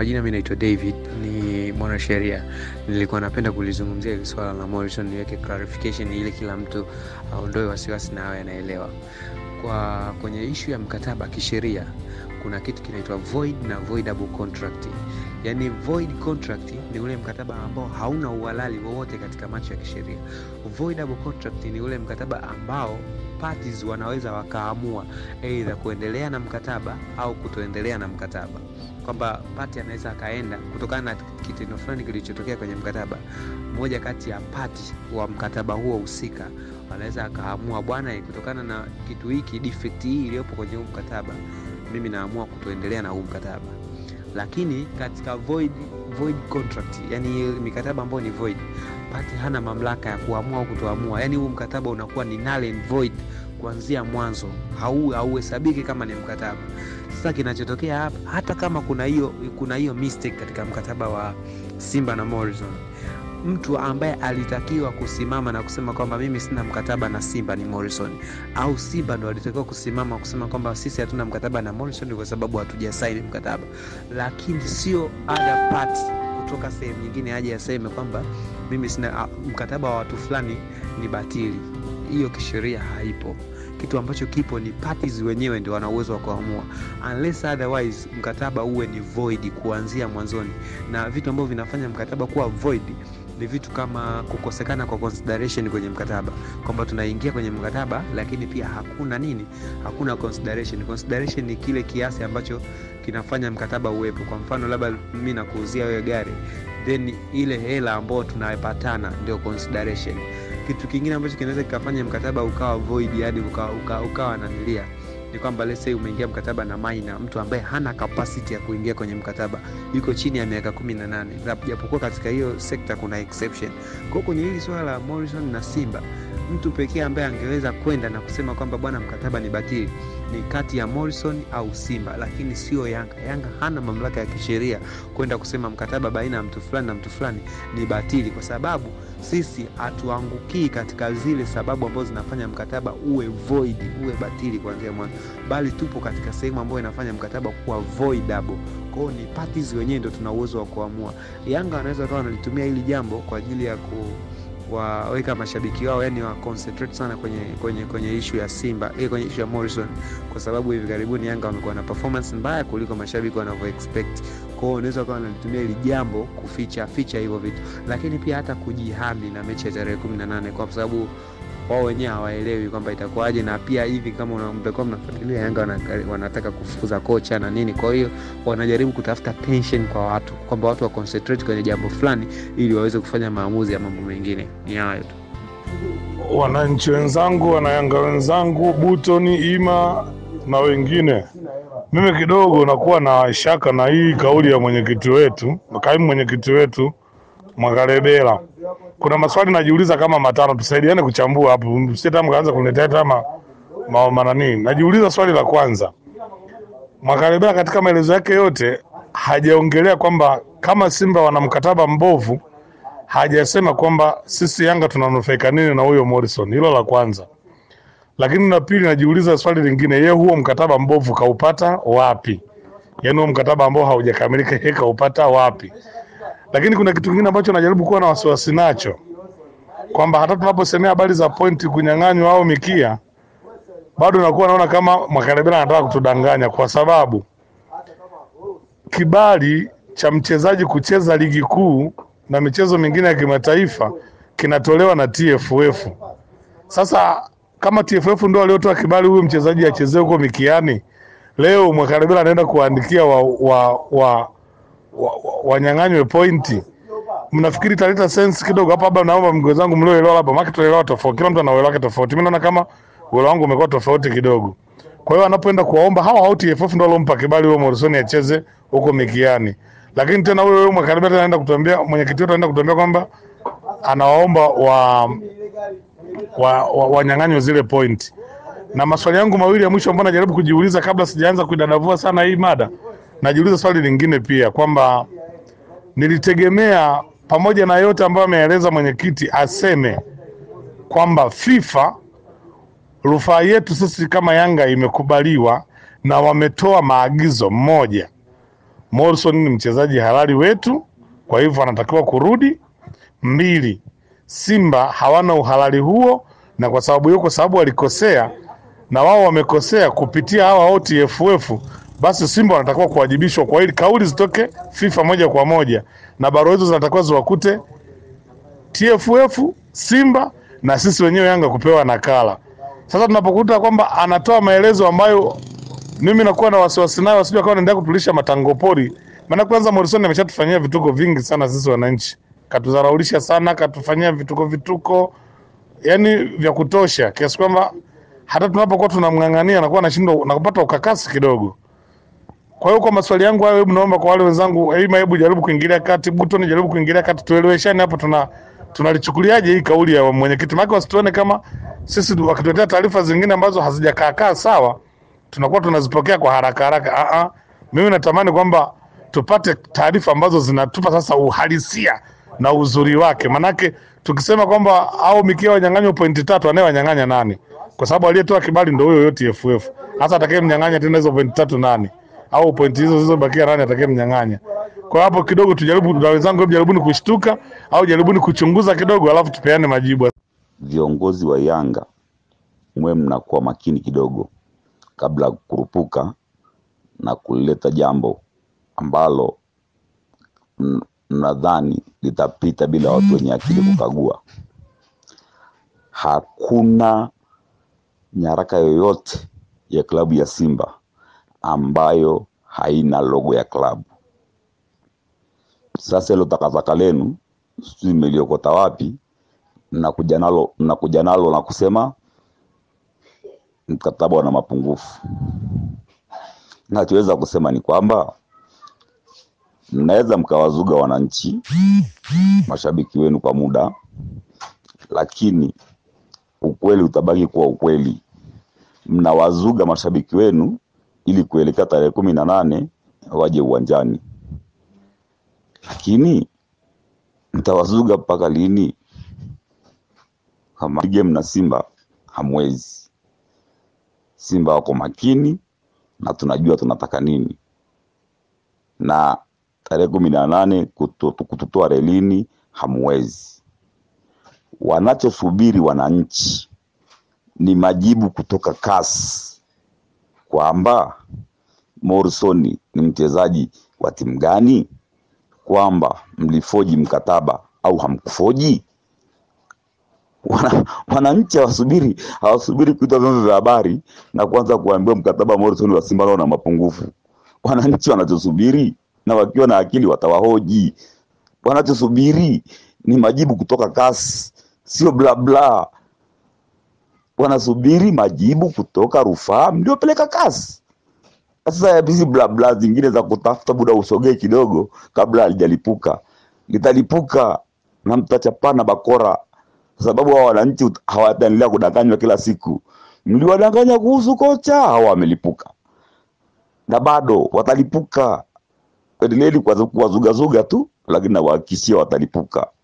majina mimi naitwa David, ni mwanasheria. Nilikuwa napenda kulizungumzia hili swala la Morrison, niweke clarification ili kila mtu aondoe wasiwasi na awe anaelewa. Kwa kwenye ishu ya mkataba kisheria, kuna kitu kinaitwa void na voidable contract. Yaani void contract ni ule mkataba ambao hauna uhalali wowote katika macho ya kisheria. Voidable contract ni ule mkataba ambao parties wanaweza wakaamua aidha kuendelea na mkataba au kutoendelea na mkataba kwamba pati anaweza akaenda kutokana na kitendo fulani kilichotokea kwenye mkataba. Mmoja kati ya pati wa mkataba huo husika anaweza akaamua, bwana, kutokana na kitu hiki, defect hii iliyopo kwenye huu mkataba, mimi naamua kutoendelea na huu mkataba. Lakini katika void, void contract, yani mikataba ambayo ni void, pati hana mamlaka ya kuamua au kutoamua, yani huu mkataba unakuwa ni null and void kuanzia mwanzo, hauhesabiki kama ni mkataba. Sasa kinachotokea hapa, hata kama kuna hiyo kuna hiyo mistake katika mkataba wa Simba na Morrison, mtu ambaye alitakiwa kusimama na kusema kwamba mimi sina mkataba na Simba ni Morrison, au Simba ndo alitakiwa kusimama kusema kwamba sisi hatuna mkataba na Morrison kwa sababu hatujasaini mkataba, lakini sio other party kutoka sehemu nyingine aje aseme kwamba mimi sina mkataba wa watu fulani ni batili. Hiyo kisheria haipo kitu ambacho kipo ni parties wenyewe ndio wana uwezo wa kuamua, unless otherwise mkataba uwe ni void kuanzia mwanzoni. Na vitu ambavyo vinafanya mkataba kuwa void ni vitu kama kukosekana kwa consideration kwenye mkataba, kwamba tunaingia kwenye mkataba lakini pia hakuna nini, hakuna consideration. Consideration ni kile kiasi ambacho kinafanya mkataba uwepo. Kwa mfano, labda mimi nakuuzia wewe gari, then ile hela ambayo tunapatana ndio consideration kitu kingine ambacho kinaweza kikafanya mkataba ukawa void hadi ukawa, ukawa, ukawa nanilia ni kwamba let's say umeingia mkataba na Maina, mtu ambaye hana capacity ya kuingia kwenye mkataba, yuko chini ya miaka kumi na nane, japokuwa katika hiyo sekta kuna exception. Kwa hiyo kwenye hili swala la Morrison na Simba, mtu pekee ambaye angeweza kwenda na kusema kwamba bwana, mkataba ni batili ni kati ya Morrison au Simba, lakini sio Yanga. Yanga hana mamlaka ya kisheria kwenda kusema mkataba baina ya mtu fulani na mtu fulani ni batili, kwa sababu sisi hatuangukii katika zile sababu ambazo zinafanya mkataba uwe void, uwe batili kuanzia mwanzo, bali tupo katika sehemu ambayo inafanya mkataba kuwa voidable. Kwao ni parties wenyewe ndio tuna uwezo wa kuamua. Yanga wanaweza kawa wanalitumia hili jambo kwa ajili ya ku waweka mashabiki wao yani wa concentrate sana kwenye kwenye kwenye issue ya Simba eh, kwenye issue ya Morrison, kwa sababu hivi karibuni Yanga wamekuwa na performance mbaya kuliko mashabiki wanavyo expect. Kwa hiyo unaweza kuwa wanalitumia hili jambo kuficha ficha hivyo vitu, lakini pia hata kujihami na mechi ya tarehe 18 kwa sababu wao wenyewe hawaelewi kwamba itakuwaje, na pia hivi kama mtakuwa mnafuatilia Yanga wanataka kufukuza kocha na nini. Kwa hiyo wanajaribu kutafuta tension kwa watu kwamba watu wa concentrate kwenye jambo fulani ili waweze kufanya maamuzi ya mambo mengine. Ni hayo tu. Wananchi wenzangu, wanayanga wenzangu, Butoni, Ima na wengine, mimi kidogo nakuwa na shaka na hii kauli ya mwenyekiti wetu, kaimu mwenyekiti wetu Mwakalebela kuna maswali najiuliza kama matano, tusaidiane kuchambua hapo, msije mkaanza kuniletea kama manani. Najiuliza swali la kwanza, Mwakalebela katika maelezo yake yote hajaongelea kwamba kama Simba wana mkataba mbovu, hajasema kwamba sisi Yanga tunanufaika nini na huyo Morrison. Hilo la kwanza. Lakini la pili, najiuliza swali lingine, yeye huo mkataba mbovu kaupata wapi? Yaani huo mkataba ambao haujakamilika yeye kaupata wapi? Lakini kuna kitu kingine ambacho najaribu kuwa na wasiwasi nacho kwamba hata tunaposemea habari za pointi kunyang'anywa au mikia, bado nakuwa naona kama Mwakalebela anataka kutudanganya, kwa sababu kibali cha mchezaji kucheza ligi kuu na michezo mingine ya kimataifa kinatolewa na TFF. Sasa kama TFF ndio waliotoa kibali huyu mchezaji achezee huko mikiani, leo Mwakalebela anaenda kuandikia wa, wa, wa wanyang'anywe wa, wa pointi. Mnafikiri italeta sense kidogo hapa? Labda naomba mgozi wangu mlioelewa labda, maana tunaelewa tofauti, kila mtu ana uelewa wake tofauti. Mimi naona kama uelewa wangu umekuwa tofauti kidogo. Kwa hiyo anapoenda kuwaomba hawa au TFF ndio walompa kibali huyo Morrison acheze huko mikiani, lakini tena huyo huyo Mwakalebela anaenda kutuambia, mwenyekiti wetu anaenda kutuambia kwamba anawaomba wa wanyang'anywe wa, wa zile pointi. Na maswali yangu mawili ya mwisho ambayo najaribu kujiuliza kabla sijaanza kuidadavua sana hii mada najiuliza swali lingine pia kwamba nilitegemea pamoja na yote ambayo ameeleza mwenyekiti aseme kwamba FIFA rufaa yetu sisi kama Yanga imekubaliwa na wametoa maagizo. Mmoja, Morrison ni mchezaji halali wetu, kwa hivyo anatakiwa kurudi. Mbili, Simba hawana uhalali huo, na kwa sababu hiyo, kwa sababu walikosea na wao wamekosea kupitia hawa OTFF, basi Simba wanatakiwa kuwajibishwa kwa hili. Kauli zitoke FIFA moja kwa moja, na barua hizo zinatakiwa ziwakute TFF, Simba na sisi wenyewe Yanga kupewa nakala. Sasa tunapokuta kwamba anatoa maelezo ambayo mimi nakuwa na wasiwasi nayo, wasije wakawa wanaendelea kutulisha matango pori. Maana kwanza Morrison ameshatufanyia vituko vingi sana sisi wananchi, katudharaulisha sana, katufanyia vituko vituko, yani vya kutosha, kiasi kwamba hata tunapokuwa tunamng'ang'ania anakuwa anashindwa na kupata ukakasi kidogo. Kwa hiyo kwa maswali yangu hayo, hebu naomba kwa wale wenzangu, Eima, hebu jaribu kuingilia kati, Butoni jaribu kuingilia kati, tueleweshane hapo, tuna tunalichukuliaje hii kauli ya mwenyekiti, maana wasituone kama sisi wakituletea taarifa zingine ambazo hazijakaa kaa sawa, tunakuwa tunazipokea kwa haraka haraka. Ah ah, mimi natamani kwamba tupate taarifa ambazo zinatupa sasa uhalisia na uzuri wake, manake tukisema kwamba au mikia wanyang'anywa pointi tatu, anayewanyang'anya nani? Kwa sababu aliyetoa kibali ndio huyo yote TFF. Hasa atakayemnyang'anya tena hizo pointi tatu nani? Au pointi hizo zilizobakia nani atakayemnyang'anya? Kwa hapo kidogo tujaribu, na wenzangu, hebu jaribuni kushtuka au jaribuni kuchunguza kidogo, alafu tupeane majibu. Viongozi wa Yanga mwe mnakuwa makini kidogo kabla ya kukurupuka na kuleta jambo ambalo m- mnadhani litapita bila watu wenye akili kukagua. Hakuna nyaraka yoyote ya klabu ya Simba ambayo haina logo ya klabu. Sasa hilo takataka lenu sijui mmeliokota wapi, mnakuja nalo mnakuja nalo na kusema mkataba una mapungufu. Nachoweza kusema ni kwamba mnaweza mkawazuga wananchi mashabiki wenu kwa muda, lakini ukweli utabaki kuwa ukweli. Mnawazuga mashabiki wenu ili kuelekea tarehe kumi na nane waje uwanjani, lakini mtawazuga mpaka lini? Kama game na Simba hamwezi. Simba wako makini na tunajua tunataka nini, na tarehe kumi na nane kutu- kututoa relini hamwezi. Wanachosubiri wananchi ni majibu kutoka CAS kwamba Morrison ni mchezaji wa timu gani, kwamba mlifoji mkataba au hamkufoji. Wana, wananchi hawasubiri hawasubiri kuitwa vyombo vya habari na kuanza kuambiwa mkataba wa Morrison wa Simba nao una mapungufu. Wananchi wanachosubiri na wakiwa na akili watawahoji. Wanachosubiri ni majibu kutoka CAS, sio bla bla. Wanasubiri majibu kutoka rufaa mliopeleka CAS. Sasa hizi bla bla zingine za kutafuta muda usogee kidogo kabla halijalipuka, litalipuka na mtachapana bakora, kwa sababu hao wananchi ut- hawataendelea kudanganywa kila siku. Mliwadanganya kuhusu kocha, hao wamelipuka na bado watalipuka. Endeleeni kuwazu- kuwazugazuga tu, lakini nawahakikishia watalipuka.